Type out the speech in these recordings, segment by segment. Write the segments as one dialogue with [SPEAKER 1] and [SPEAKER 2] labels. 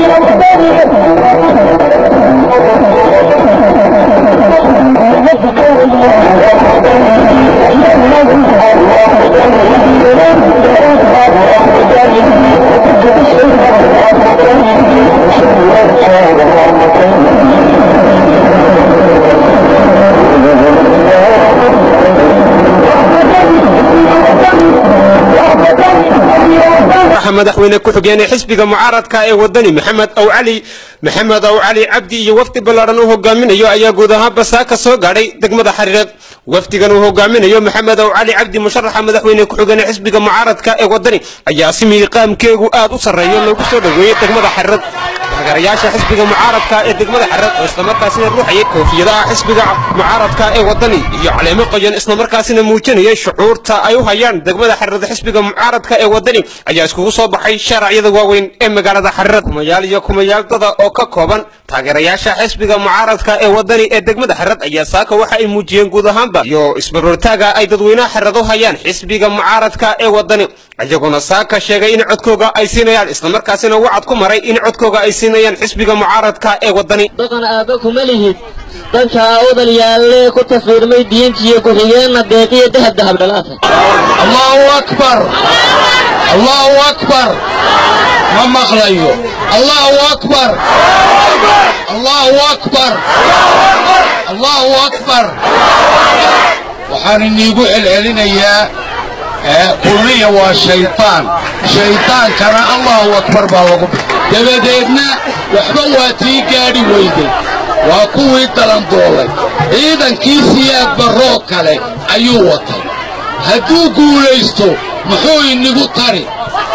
[SPEAKER 1] madaxweyne ku-xigeenee xisbiga mucaaradka ee wadani maxamed aw cali maxamed aw cali cabdi iyo wafdi ballaadhan uu hogaaminayo ayaa guud ahaan basaaka soo gaadhay degmada xariireed wafdigan uu hogaaminayo maxamed aw cali cabdi musharaxa madaxweyne ku-xigeenee xisbiga mucaaradka ee wadani ayaa si miiqaamkeegu aad u sarreeyo loogu soo dhoweeyey degmada xariireed taageerayaasha xisbiga mucaaradka ee degmada xariireed oo islamarkaasina ruuxayay koofiyadaha xisbiga mucaaradka ee wadani iyo caleemo qoyan islamarkaasina muujinayay shucuurta ay u hayaan degmada xariireed xisbiga mucaaradka ee wadani ayaa iskugu soo baxay sharacyada waaweyn ee magaalada xariireed kumayaal iyo kumayaal dada oo ka kooban taageerayaasha xisbiga mucaaradka ee wadani ee degmada xariireed ayaa saaka waxa ay muujiyeen guud ahaanba iyo isbaroortaaga ay dadweynaha xariireed u hayaan xisbiga mucaaradka ee wadani iyaguna saaka sheegay in codkooga ay siinayaan islamarkaasina wacad ku maray in codkooga ay siinayaan xisbiga mucaaradka ee wadani
[SPEAKER 2] dhaqan aabba kuma lihid danka awdal yaallee ku taswiirmay diintiyo ku-xigeenna deeqiyo dahab dahab dhalaata
[SPEAKER 3] allahu akbar allahu akbar ma maqlayo allahu akbar allahu akbar allahu akbar waxaan iniigu celcelinayaa kulmiya waa shaytaan shaytaankana allahu akbar baa lagu dabadeedna waxba waa tii gaadhi weyday waa kuwii dalandoolay ciidankii siyaad barroo kale ayuu watay hadduu guulaysto muxuu inigu tari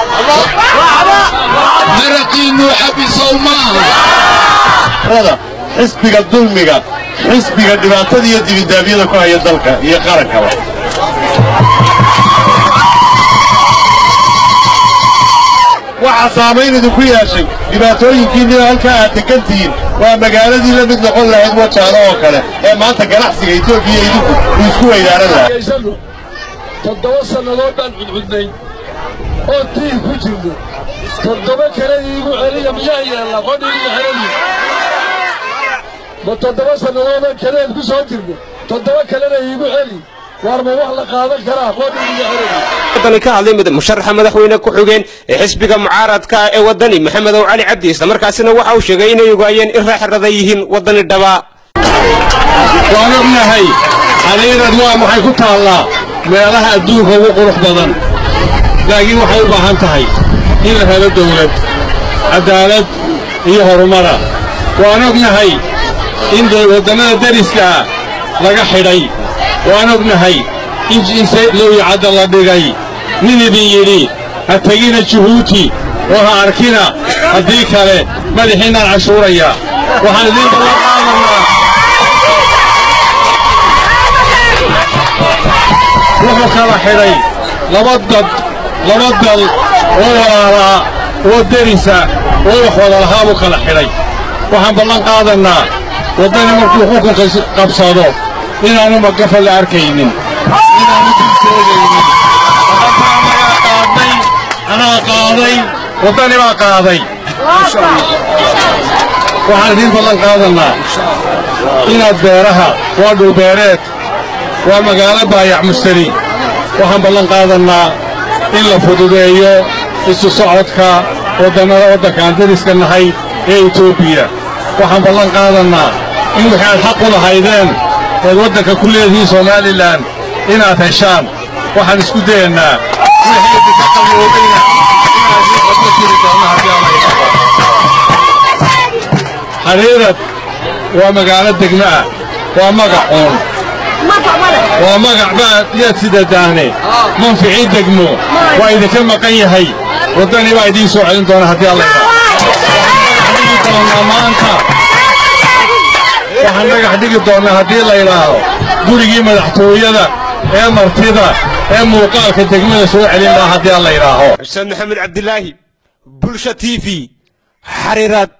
[SPEAKER 3] maraqiinnuu xabisow maaha
[SPEAKER 4] xisbiga dulmiga xisbiga dhibaatada iyo dibidaabyada ku haya dalka iyo qarankaba waxaa saamayn idinku yeeshay dhibaatooyinkiinniba halkaa aad degantihiin waa magaaladii la mid noqon lahayd wajaalo oo kale ee maanta ganacsiga etoobiya idinku uu isku weydaaran lahaa
[SPEAKER 5] toddoba sannadood baan cudcudnay oo tiih ku jirno toddoba kale iigu celiya miyaa yeella qodhiigu xelani ma toddoba sannadoodan kaleed ku soo jirno toddoba kalena iigu celi waar ma wax la qaadan karaa qodhiigu xelani
[SPEAKER 1] wadani ka hadlay musharaxa madaxweyne ku-xigeen ee xisbiga mucaaradka ee wadani maxamed ow cali cabdi islamarkaasina waxa uu sheegay inay ogaayeen in raaxirada yihiin wadani dhabaa
[SPEAKER 3] waan ognahay xariirad waa maxay ku taallaa meelaha adduunka ugu qurux badan laakiin waxay u baahan tahay in la helo dawlad caddaalad iyo horumara waan ognahay in waddannada dariska laga xidhay waan ognahay in lowicadda la dhigay nin idin yidhi ha tegina juhuuti oo ha arkina haddii kale madaxiinaan cashuuraya waxaan idiin ballan qaadanaa wuxuu kala xidhay laba dad laba dal oo walaalaa oo derisa oo wax wada lahaa buu kala xidhay waxaan ballan qaadannaa waddani markuu xukunka qabsado inaanu magafa la arkaynin inaanu dilseegaynin ballantaa anagaa qaadnay anaa qaaday waddani baa qaaday waxaan idiin ballan qaadannaa inaad beeraha waa dhulbeereed waa magaalo baayac mustari waxaan ballan qaadannaa in la fududeeyo isu socodka waddannada waddankaan dariska nahay ee etoobiya waxaan ballan qaadannaa in wixii aad xaq u lahaydeen eed waddanka ku leedihiin somalilan inaad heshaan waxaan isku dayaynaa wixii idinka qaboobeyna inaad ii qadlo jiri doonna haddii alla idhaahdo xariirad waa magaalo degmo ah waa magacuun waa magac baad yaad sidadaane manficii degmo waa idinka maqan yahay waddani baa idiin soo celin doona haddii alla idhaahdhigi doonnaa maanta waxaan dhagax dhigi doonnaa haddii la idhaaho gurigii madaxtooyada ee martida ee muuqaalka degmada soo celin lahaa haddii alla idhaaho
[SPEAKER 1] xuseen maxamed cabdilaahi bulsha t v xariiraad